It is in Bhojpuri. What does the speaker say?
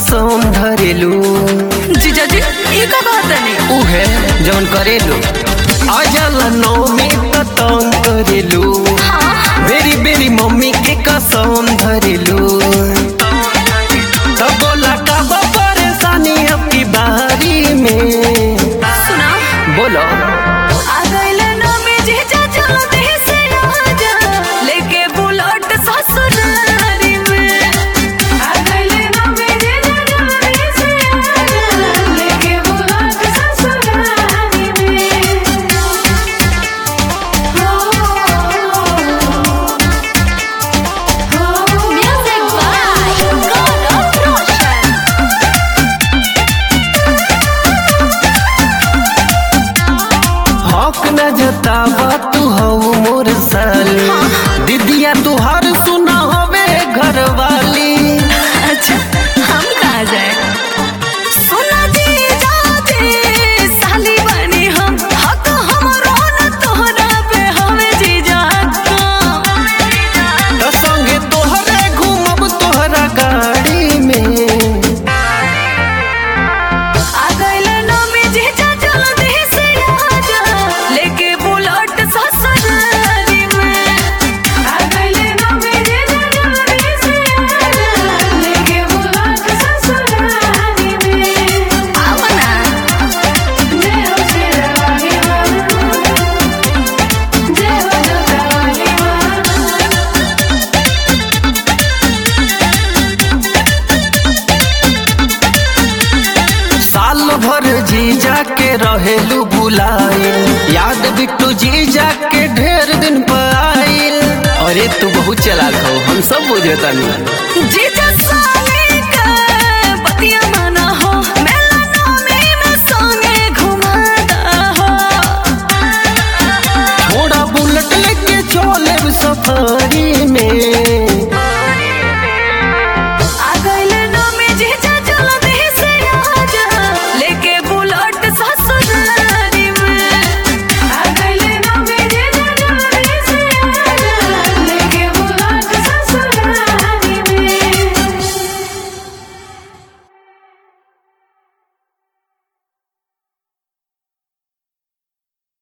कसम धरेलू जीजा जी ई का कहत नहीं उहे जौन करेलू अजल नौमी तंग करेलू बेरी बेरी मम्मी के कसम धरेलू तब बोला कब परेशानी आपकी बारी में सुना बोलो आ गइले ना में जीजा चलो देह से आजा लेके बुलेट ससुरारी में आ गइले ना में जीजा चलो देह से आजा लेके बुलेट ससुरारी में म्यूजिक बाय गौरव रोशन हक न जतावा तू हो मोर साली दीदिया तुहार सुना होवे घर वाली अच्छा हम कहाँ जाए सुना जी जाते साली बनी हम हक हमरो न तोहरा पे हमें जी जाता त संगे तोहरे घूमब तोहरा गाड़ी में आ गइले ना में जी जा चल दे से आजा लेके बुलेट ससुरारी में आ गइले ना में जी जा चल दे से आजा लेके बुलेट ससुरारी में आवना जय हो शेरानी जय हो जोतावाली साल भर जीजा के रहेलू बुलाए याद बिट्टू जीजा के ढेर दिन पर आइल अरे तू बहुत चलाक हो हम सब बुझे तनी जीजा